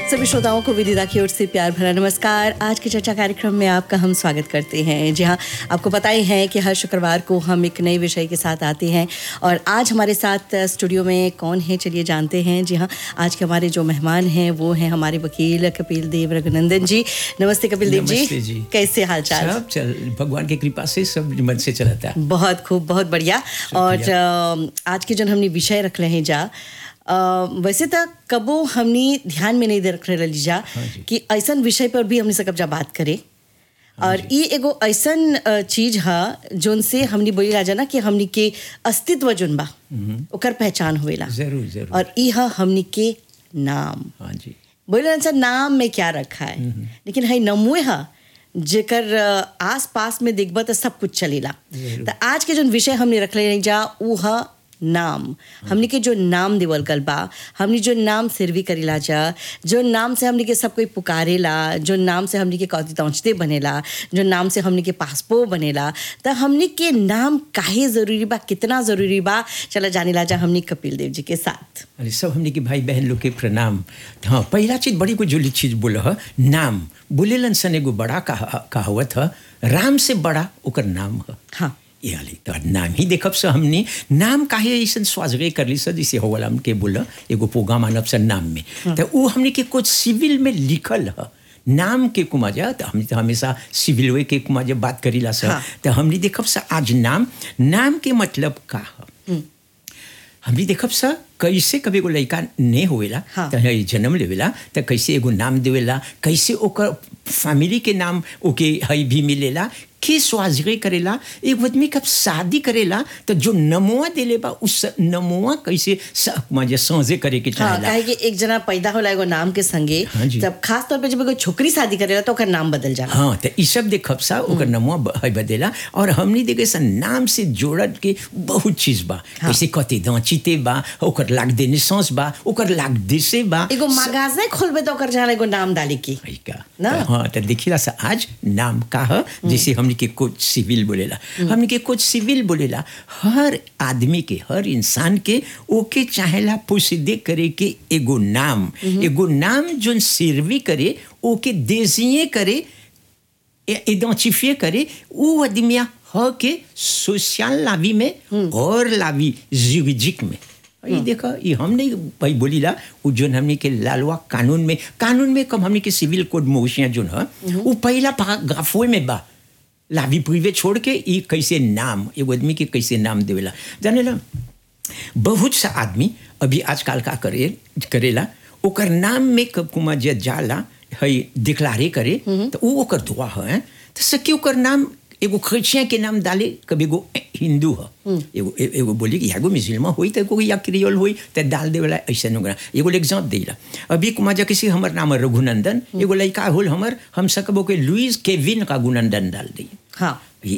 सभी श्रोताओं को विदिता की ओर से प्यार भरा नमस्कार आज के चर्चा कार्यक्रम में आपका हम स्वागत करते हैं जी हाँ आपको पता ही है कि हर शुक्रवार को हम एक नए विषय के साथ आते हैं और आज हमारे साथ स्टूडियो में कौन है चलिए जानते हैं जी हाँ आज के हमारे जो मेहमान हैं वो हैं हमारे वकील कपिल देव रघुनंदन जी नमस्ते कपिल देव नमस्ते जी जी। कैसे हाल चाल सब चल भगवान की कृपा से सब मन से चलता है बहुत खूब बहुत बढ़िया और अ, आज के जन हमने विषय रख रहे हैं जा अ, वैसे तो कबो हमने ध्यान में नहीं दे रख रहे जा हाँ जी। कि ऐसन विषय पर भी हमने सकब जा बात करे और ये एगो ऐसन अ, चीज है जोन से हमने बोली राजा ना कि हमनी के अस्तित्व जोन बा ओकर पहचान होवेला जरूर जरूर और ई है हमनी के नाम हाँ जी बोले सर नाम में क्या रखा है लेकिन है नमुए हा जेकर अ, आस पास में देखब तो सब कुछ चलेला जरूर। तो आज के जो विषय हमने रखले नहीं जा ऊ हा नाम हमने के जो नाम देवल गल बा हमने जो नाम सिरवी करेला जा जो नाम से हमने के सब कोई पुकारेला जो नाम से हमने के कौती तौचते बनेला जो नाम से हमने के पासपो बनेला तो हमने के नाम काहे जरूरी बा कितना जरूरी बा चला जाने ला जा हमने कपिल देव जी के साथ अरे सब हमने के भाई बहन लोग के प्रणाम हाँ पहला चीज बड़ी को जोली चीज बोल ह नाम बोलेलन सन एगो बड़ा कहा कहावत ह राम से बड़ा ओकर नाम ह हाँ ये हाली तो नाम ही देखब से हमने नाम काहे ऐसा स्वाजगे कर ली सर जैसे होवल हमके बोल एगो प्रोग्राम आनब सर नाम में तो वो हमने के कुछ सिविल में लिखल ह नाम के कुमाजा तो हम तो हमेशा सिविल वे के कुमाजा बात करीला सर हाँ। तो हमने देखब से आज नाम नाम के मतलब का ह हमने देखब सा कैसे कभी एगो लड़का नहीं होवेला हाँ। तो है जन्म लेवेला तो कैसे एगो नाम देवेला कैसे ओकर फैमिली के नाम ओके हई भी मिलेला के स्वाजगे करेला एक आदमी कब शादी करेला तो जो नमोआ देले बा उस नमोआ कैसे स- मजे समझे करे के हाँ चाहेला काहे कि एक जना पैदा होला एगो नाम के संगे हाँ जी। तब खास तौर पे जब एगो छोकरी शादी करेला तो ओकर नाम बदल जाला हाँ तो ई सब देखब सा ओकर नमुआ ब- है बदेला और हमनी देखे सा नाम से जोड़ल के बहुत चीज बा हाँ। कैसे कते दांचिते बा ओकर लाग देने सांस बा ओकर लाग देसे बा एगो मागाजे खोलबे तो ओकर जाला एगो नाम डाली की है का ना? तो हाँ तो देखिला सा आज नाम का है जैसे हमने के कुछ सिविल बोलेला हमने के कुछ सिविल बोलेला हर आदमी के हर इंसान के ओके चाहेला पुष्दे करे के एगो नाम एगो नाम जोन सिरवी करे ओके देजिए करे आइडेंटिफिए करे वो आदमिया ह के सोशल लावी में और लावी जुरिडिक में ये देखा ये हमने भाई बोलीला वो जोन हमने के लालवा कानून में कानून में कम हमने के सिविल कोड मोशिया जोन है वो पहला पैराग्राफो में बा लावी प्रिवे छोड़ के ये कैसे नाम एगो आदमी के कैसे नाम देवेला जाने ला बहुत सा आदमी अभी आजकल का करे करेला ओकर नाम में कब कुमा जे जाला है डिक्लारे करे तो वो ओकर दुआ है तो सके ओकर नाम एगो क्रिश्चियन के नाम डाले कभी एगो हिंदू है एगो ए- एगो बोली कि एगो मुसलमान होई तो एगो या क्रियोल होई तो डाल देवेला ऐसा नोगरा एगो एग्जाम देला अभी कुमा जा किसी हमर नाम है रघुनंदन एगो लड़का होल हमर हम सकबो के लुइस केविन का गुनंदन डाल दी हाँ ये